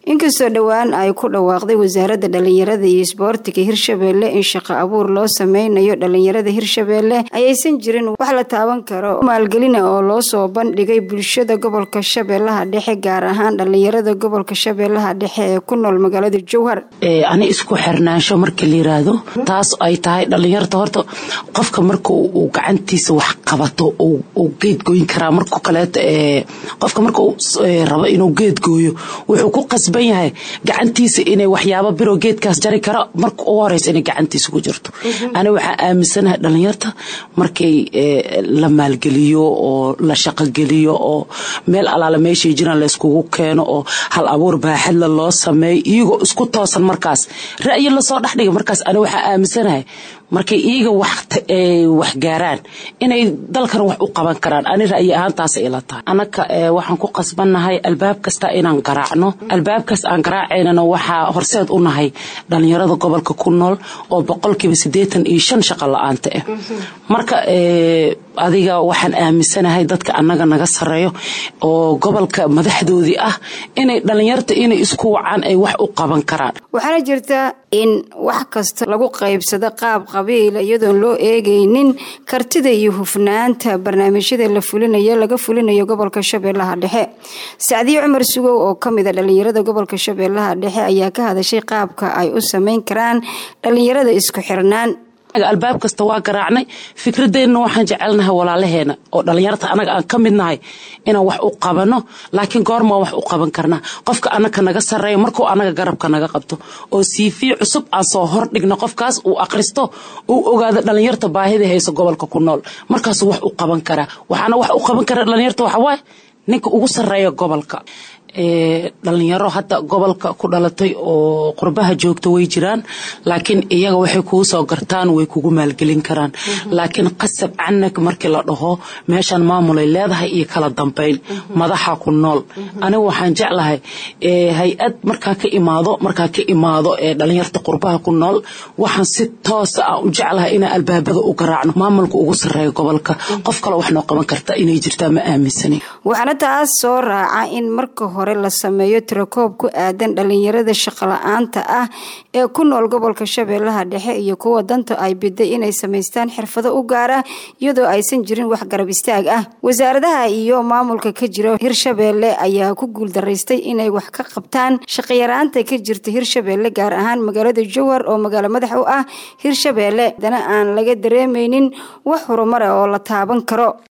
inkastoo dhowaan ay ku dhawaaqday wasaaradda dhalinyarada iyo isboortiga hirshabeelle in shaqo abuur loo sameynayo dhalinyarada hirshabeelle ayaysan jirin wax la taaban karo maalgelina oo loo soo bandhigay bulshada gobolka shabeellaha dhexe gaar ahaan dhalinyarada gobolka shabeellaha dhexe ee ku nool magaalada jowhar ani isku xirnaansho marka la yiraahdo taas ay tahay dhalinyarta horta qofka marka uu gacantiisa wax qabato uu geed gooyin karaa marka kaleeto qofka marka uu rabo inuu geed gooyo wuxuu ku qasban yahay gacantiisa inay waxyaabo biroo geedkaas jari karo marka ugu horeysa inay gacantiisa ku jirto ani waxaa aaminsanahay dhalinyarta markay la maalgeliyo oo la shaqogeliyo oo meel alaala meeshay jiraan layskugu keeno oo hal abuur baaxadla loo sameeyo iyagoo isku toosan markaas ra'yi lasoo dhexdhiga markaas ani waxaa aaminsanahay markay iyaga wax gaaraan inay dalkan wax u qaban karaan ani ra'yi ahaantaas ila tahay anaka waxaan ku qasbannahay albaab kasta inaan garaacno albaabkaas aan garaacaynana waxaa horseed u nahay dhalinyarada gobolka ku nool oo boqolkiiba siddeetan iyo shan shaqo la-aanta ah marka adiga waxaan aaminsanahay dadka annaga naga sareeyo oo gobolka madaxdoodii ah inay dhalinyarta inay isku wacaan ay wax u qaban karaan waxaana jirta in wax kasta lagu qaybsado qaab qabiila iyadoon loo eegaynin kartida iyo hufnaanta barnaamijyada la fulinayo laga fulinayo gobolka shabeellaha dhexe sacdiye cumar sugow oo kamid a dhalinyarada gobolka shabeellaha dhexe ayaa ka hadashay qaabka ay u sameyn karaan dhalinyarada isku xirnaan albaab kasta waa garaacnay fikradeenna waxaan jecelnahay walaalaheena oo dhalinyarta anaga aan ka mid nahay inaan wax u qabano laakiin goormaa wax u qaban karnaa qofka anaka naga sareeya markuu anaga garabka naga qabto oo siifii cusub aan soo hordhigno qofkaas uu akhristo uu ogaado dhalinyarta baahida hayso gobolka ku nool markaasuu wax u qaban karaa waxaana wax u qaban kara dhalinyarta waxawaaye ninka ugu sareeya gobolka dhalinyaro hadda gobolka ku dhalatay oo qurbaha joogta way jiraan laakiin iyaga waxay kuu soo gartaan way kugu maalgelin karaan laakiin qasab canag markii la dhaho meeshan maamulay leedahay iyo kala dambayn madaxa ku nool aniga waxaan jeclahay hay-ad markaa ka imaado markaa ka imaado ee dhalinyarta qurbaha ku nool waxaan si toosa aan u jeclahay inaan albaabada u garaacno maamulka ugu sareeya gobolka qof kale wax noo qaban karta inay jirtaa ma aaminsanin waxaana taas soo raaca in marka hore la sameeyo tirakoob ku aadan dhalinyarada shaqola-aanta ah ee ku nool gobolka shabeellaha dhexe iyo kuwa danta ay biday inay samaystaan xirfado u gaara iyadoo aysan jirin wax garab istaag ah wasaaradaha iyo maamulka ka jira hirshabeelle ayaa ku guuldaraystay inay wax ka qabtaan shaqayaraanta ka jirta hirshabeelle gaar ahaan magaalada jowhar oo magaalo madax u ah hirshabeelle dana aan laga dareemeynin wax horumara oo la taaban karo